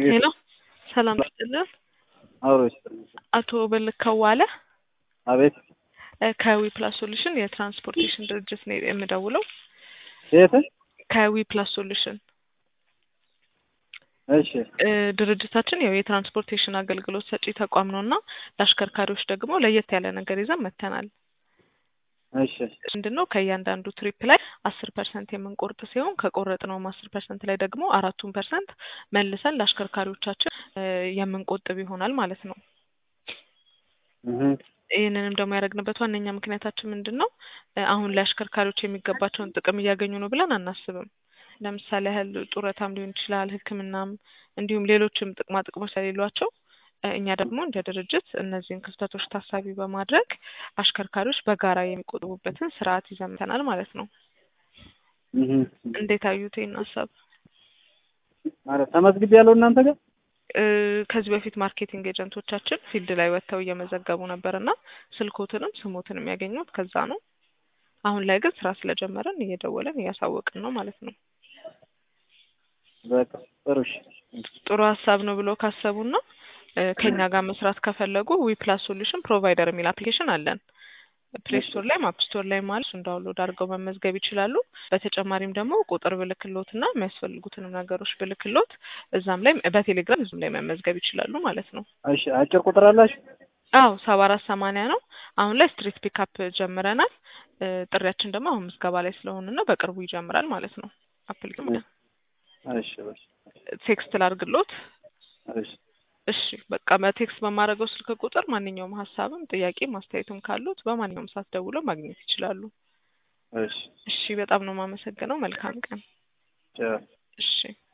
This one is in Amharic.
ሄሎ ሰላም ይስጥልን። አብሮ ይስጥልኝ። አቶ በልከው ዋለ አቤት ከዊ ፕላስ ሶሉሽን የትራንስፖርቴሽን ድርጅት ነው የምደውለው። የት? ከዊ ፕላስ ሶሉሽን እሺ እ ድርጅታችን ያው የትራንስፖርቴሽን አገልግሎት ሰጪ ተቋም ነው እና ለአሽከርካሪዎች ደግሞ ለየት ያለ ነገር ይዘን መጥተናል። እሺ ምንድን ነው ከእያንዳንዱ ትሪፕ ላይ አስር ፐርሰንት የምንቆርጥ ሲሆን ከቆረጥነውም አስር ፐርሰንት ላይ ደግሞ አራቱን ፐርሰንት መልሰን ለአሽከርካሪዎቻችን እ የምንቆጥብ ይሆናል ማለት ነው። እህ ይህንንም ደግሞ ያደረግንበት ዋነኛ ምክንያታችን ምንድን ነው? እ አሁን ላይ አሽከርካሪዎች የሚገባቸውን ጥቅም እያገኙ ነው ብለን አናስብም። ለምሳሌ ያህል ጡረታም ሊሆን ይችላል፣ ሕክምናም እንዲሁም ሌሎችም ጥቅማ ጥቅሞች ስለሌሏቸው እ እኛ ደግሞ እንደ ድርጅት እነዚህን ክፍተቶች ታሳቢ በማድረግ አሽከርካሪዎች በጋራ የሚቆጥቡበትን ስርዓት ይዘን መጥተናል ማለት ነው። እህ እንዴት አዩት ይህን ሀሳብ? ማለት ተመዝግቤ ያለው እናንተ ጋር እ ከዚህ በፊት ማርኬቲንግ ኤጀንቶቻችን ፊልድ ላይ ወጥተው እየመዘገቡ ነበር እና ስልኮትንም ስሞትንም ያገኙት ከዛ ነው። አሁን ላይ ግን ስራ ስለጀመረን እየደወለን እያሳወቅን ነው ማለት ነው። በቃ ጥሩ እሺ። ጥሩ ሀሳብ ነው ብሎ ካሰቡና እ ከኛ ጋር መስራት ከፈለጉ ዊ ፕላስ ሶሉሽን ፕሮቫይደር የሚል አፕሊኬሽን አለን። ፕሌይ ስቶር ላይ አፕ ስቶር ላይ ማለት እሱን ዳውንሎድ አድርገው መመዝገብ ይችላሉ። በተጨማሪም ደግሞ ቁጥር ብልክሎት እና የሚያስፈልጉትንም ነገሮች ብልክሎት እዛም ላይ በቴሌግራም እዚህም ላይ መመዝገብ ይችላሉ ማለት ነው። እሺ አጭር ቁጥር አላችሁ? አዎ ሰባ አራት ሰማንያ ነው። አሁን ላይ ስትሪት ፒካፕ ጀምረናል። እ ጥሪያችን ደግሞ አሁን ምዝገባ ላይ ስለሆንና በቅርቡ ይጀምራል ማለት ነው። አፕሊኬሽን እሺ እሺ ቴክስት ላርግሎት። እሺ እሺ በቃ በቴክስት በማድረገው ስልክ ቁጥር ማንኛውም ሀሳብም ጥያቄም አስተያየትም ካሉት በማንኛውም ሰዓት ደውለው ማግኘት ይችላሉ። እሺ እሺ በጣም ነው የማመሰግነው። መልካም ቀን። ቻው። እሺ